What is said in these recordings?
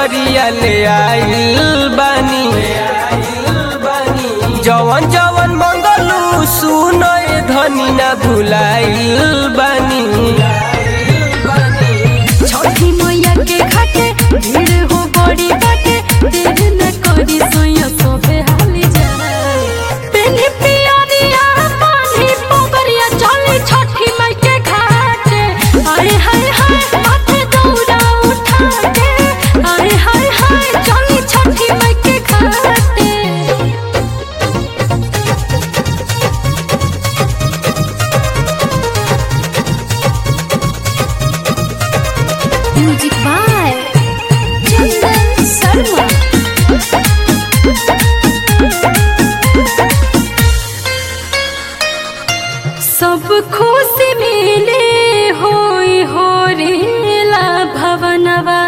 चुनरिया ले आइल बानी जवन जवन मंगलू सुनो ए धनी ना भुलाइल बानी छठी मैया के घाटे भीड़ हो बड़ी बाटे देर न करी सोया सोबे हाली जाए पेन्ही पियरिया पानी पोगरिया चली छठी माई के घाटे हाय हाय हाय माथे दौड़ा उठा के हाय हाय हाय चली छठी माई के घाटे म्यूजिक बाय चंदन शर्मा सब खुशी मिले होई हो रेला भवनवा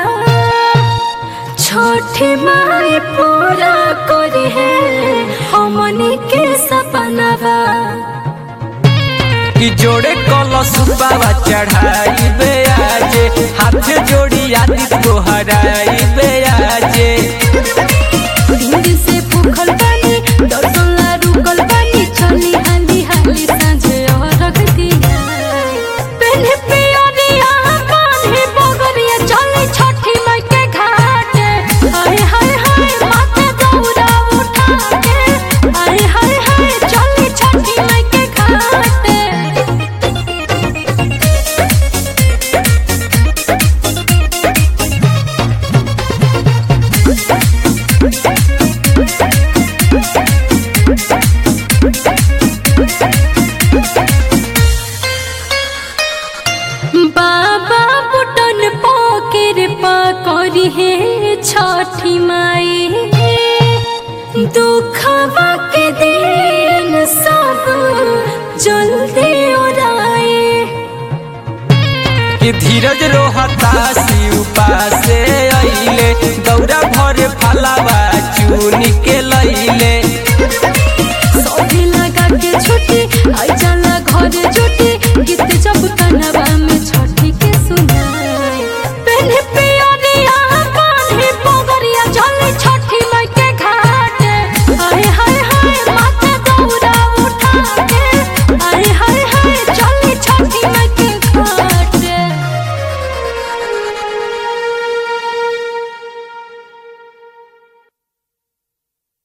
छोटे माए पूरा करे है हमनी के सपनवा कि जोड़े कलश बाबा चढ़ाई बे आजे हाथ जोड़ी आदि को हराई बे आजे दिन से भूखल बानी दर्शन ला रुकल बानी चली हाली हाली साँझे अरग दिया पेन्हे पियरिया बांधे बगरिया चली छठी माई के घाटे हाय हाय हाय माथे दौड़ा उठा के हाय हाय हाय चली छठी माई के घाटे बाबा बुटन पकेर पकरी हे छठी माई दुख